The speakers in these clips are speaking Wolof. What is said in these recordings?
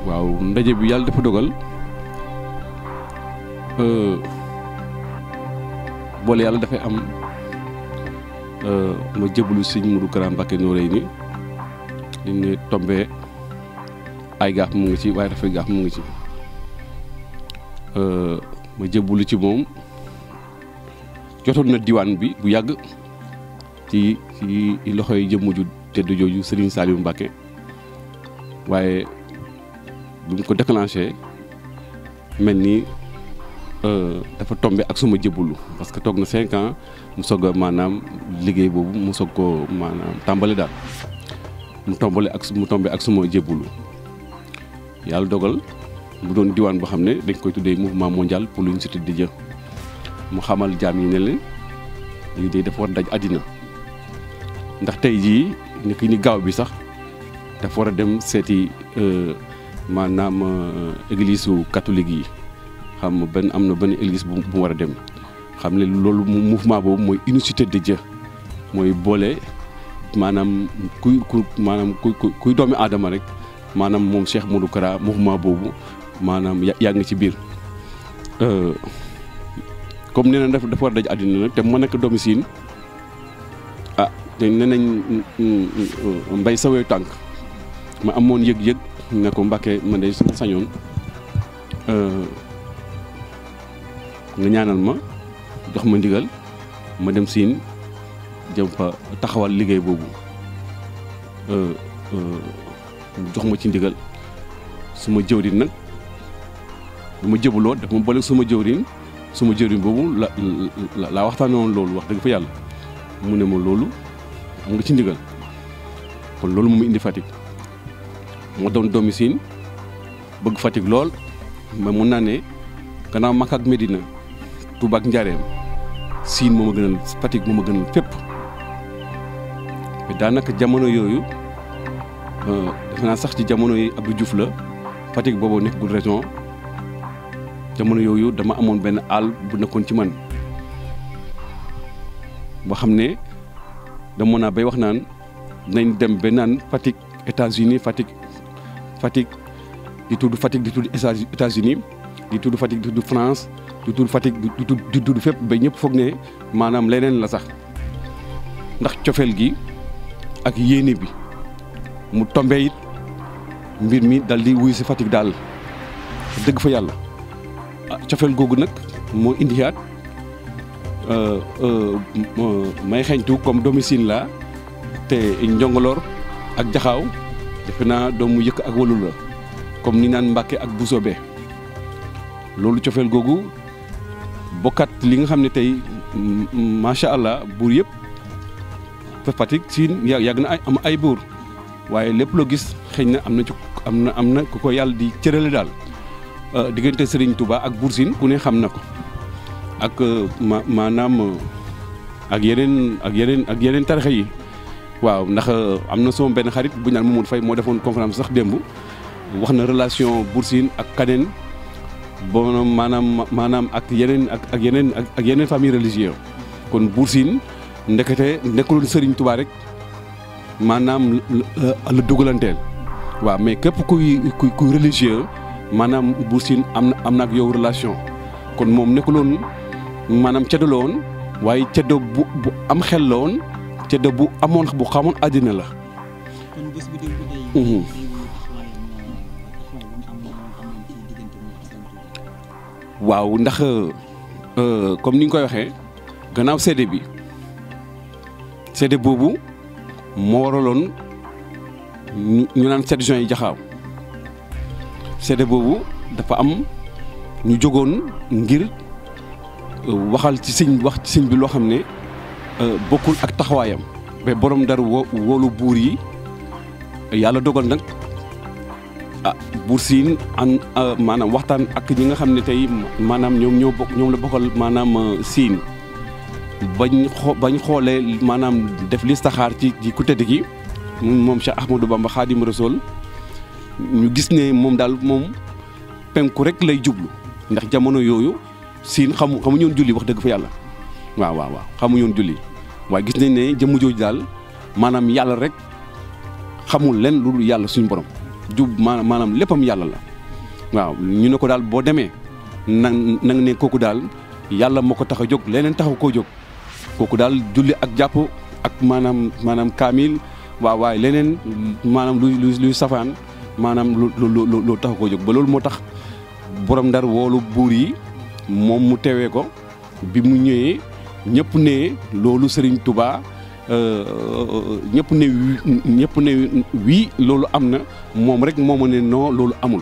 waaw ndaje bi yàlla dafa dogal boole yàlla dafay am ma jébbalu sëñ Modou Kara Mbacké Noreyni li ne tombé ay gaaf mu ngi ci waaye dafay gaaf mu ngi ci ma jébbalu ci moom jotoon na diwaan bi bu yàgg ci ci loxoy jëmm ju tedd jooju Serigne Saliou Mbacké waaye bi mu ko déclenché mel ni dafa tombé ak suma jébbalu parce que toog na cinq ans mu soog a maanaam liggéey boobu mu soog ko maanaam tàmbali daal mu tombale ak mu tombé ak suma jébbalu yàlla dogal mu doon diwaan boo xam ne dañ koy tuddee mouvement mondial pour l'unicité de Dieu mu xamal jaam yi ne leen lii de dafa war daj àddina ndax tey jii ni ki ni gaaw bi sax dafa war a dem seeti maanaam église su catholique yi xam benn am na benn église bu mu war a dem xam ne loolu mouvement boobu mooy unicité de Dieu mooy boole maanaam kuy ku maanaam kuy kuy doomi aadama rek maanaam moom Cheikh Modou Kara mouvement boobu maanaam yaa ngi ci biir. comme nee na dafa dafa war a daj àddina nag te ma nekk doomi siin ah te nee nañ mbay sawee tànk ma amoon yëg-yëg ne ko Mbacké man de suma sañoon nga ñaanal ma jox ma ndigal ma dem siin jëm fa taxawal liggéey boobu jox ma ci ndigal suma jëwriñ nag bu ma jëbaloo daf ma boole suma jëwriñ suma jëwriñ boobu la laa waxtaanee woon loolu wax dëgg fa yàlla mu ne ma loolu am nga ci ndigal kon loolu moom indi Fatick moo doon doomi siin bëgg Fatick lool mais mun naa ne gannaaw Makka ak Medina Touba ak Njaareem siin moo ma gënal Fatick moo ma gënal fépp mais daanaka jamono yooyu defe naa sax ci jamono yi Abdou Diouf la Fatick boobu nekkagul région jamono yooyu dama amoon benn àll bu nekkoon ci man boo xam ne dama naa bay wax naan nañ dem ba naan Fatick États-Unis Fatick Fatick di tudd Fatick di tudd États-Unis di tudd Fatick di tudd France di tudd Fatick di tudd di tudd fépp ba ñëpp foog ne maanaam leneen la sax ndax cofeel gi ak yéene bi mu tombé it mbir mi dal di wuy si Fatick daal dëgg fa yàlla cofeel googu nag moo indiwaat may xeeñtu comme domicile la te njongoloor ak jaxaaw defe naa doomu yëkk ak walu la comme ni naan Mbàkke ak Busobe loolu cofeel googu bokkat li nga xam ne tey macha allah buur yëpp fa Fatick siin yàgg na ay am ay buur waaye lépp loo gis xëy na am na ci am na am na ku ko yàlla di cërale daal diggante Serigne Touba ak Buur Siin ku ne xam na ko ak ma maanaam ak yeneen ak yeneen ak yeneen tarixa yi waaw ndax am na sama benn xarit bu ñu naan Mamadou Faye moo defoon conférence sax démb wax na relation Buur Siin ak kaneen bon maanaam maanaam ak yeneen ak ak yeneen ak yeneen famille religieuse kon Buur Siin ndekete nekkuloon Serigne Touba rek maanaam la dugalanteel waaw mais képp kuy kuy kuy religieux maanaam Buur Siin am na am na ak yow relation kon moom nekkuloon maanaam ceddo la woon waaye ceddo bu bu am xel la woon ceddo bu amoon bu xamoon àddina la. kon bés bi démb day. waaw ndax comme ni nga koy waxee gannaaw seede bi seede boobu moo waraloon ñu naan 7 juin yi jaxaaw seede boobu dafa am ñu jógoon ngir waxal ci sëñ wax ci sëñ bi loo xam ne bokkul ak taxawaayam ba borom dara wo woolu buur yi yàlla dogal nag ah buur siin an maanaam waxtaan ak ñi nga xam ne tey maanaam ñoom ñoo bokk ñoom la bokkal maanaam siin bañ xoo bañ xoolee maanaam def listaxaar ci ci ku tëdd ki moom Cheikh Ahmadou Bamba Xaadim Rasul ñu gis ne moom daal moom penku rek lay jublu ndax jamono yooyu siin xamu xamu ñoon julli wax dëgg fa yàlla waaw waaw waaw xamu ñoon julli waaye gis nañ ne jëmm jooju daal maanaam yàlla rek xamul leen lu dul yàlla suñu borom jub maanaam maanaam léppam yàlla la waaw ñu ne ko daal boo demee na na nga ne kooku daal yàlla moo ko tax a jóg leneen taxaw koo jóg kooku daal julli ak jàpp ak maanaam maanaam kaamil waaw waaye leneen maanaam luy luy luy safaan maanaam lu lu lu lu taxaw koo jóg ba loolu moo tax borom ndar woolu buur yi moom mu teewee ko bi mu ñëwee ñëpp ne loolu Serigne Touba ñëpp ne ñëpp ne wii loolu am na moom rek moo ma ne non loolu amul.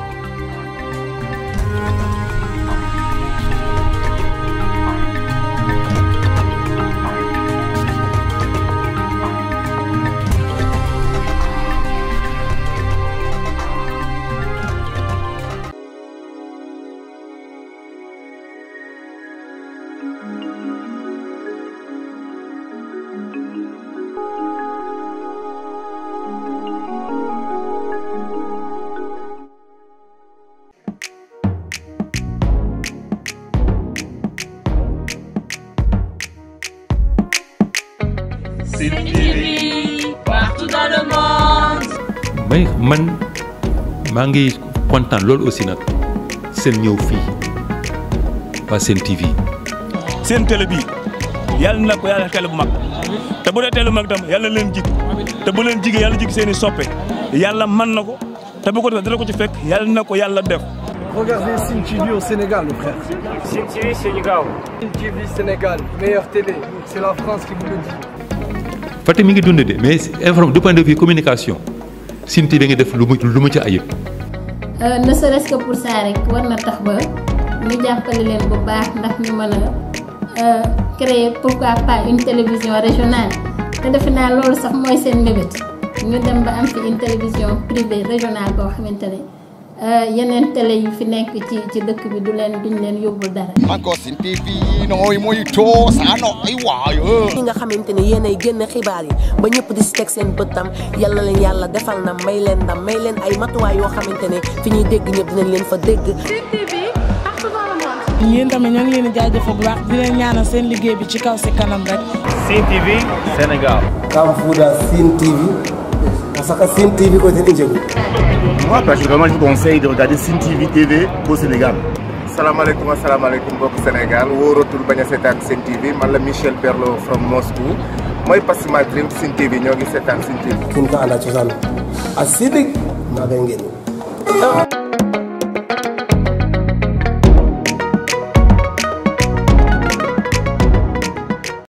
Sen TV, partout dans le monde. may man maa ngi kontaan loolu aussi nag seen ñëw fii waa seen TV. seen télé bii yàlla na ko yàlla télé bu mag te bu dee télé bu mag tam yàlla na leen jig te bu leen jigee yàlla jig seen i soppe yàlla man na ko te bu ko defee dara ko ci fekk yàlla na ko yàlla def. Regardez Sim TV au Sénégal, le frère. Sim TV Sénégal. Sim TV Sénégal, meilleure télé. C'est la France qui vous le dit. Fatick mi ngi dund de mais informe du point de vue communication Sine TV nga def lu mu lu mu ci ayib. ne serait-ce que pour ça rek war na tax ba ñu jàppale leen bu baax ndax ñu mën a créer pourquoi pas une télévision régionale te defe naa loolu sax mooy seen mbébét ñu dem ba am fi une télévision privée régionale boo xamante ne yeneen télé yu fi nekk ci ci dëkk bi du leen duñ leen yóbbul dara. Encore Sen TV nooy muy toos ano ay waayo ñi nga xamante ne yéen ay génn xibaar yi ba ñëpp di si teg seen bëttam yal na leen yàlla defal na may leen ndam may leen ay matuwaay yoo xamante ne fi ñuy dégg ñëpp dinañ leen fa dégg. yéen tamit ñoo ngi leen di jaajëfal bu baax di leen ñaanal seen liggéey bi ci kaw si kanam rek. Sen TV Sénégal. Kamfuda Sim TV. Parce que Sim TV côté Ndjegu. Moi particulièrement je vous conseille de regarder Sen TV TV au Sénégal salaamaaleykum asalaamaaleykum mbokk Sénégal wóoratul bañ a seetaan Sen TV man la Michel Perlo from Moscou mooy Passima Dream Sen TV ñoo ngi seetaan Sen TV. Kin ka ala cosaan. A sidik maa ngay ngeen.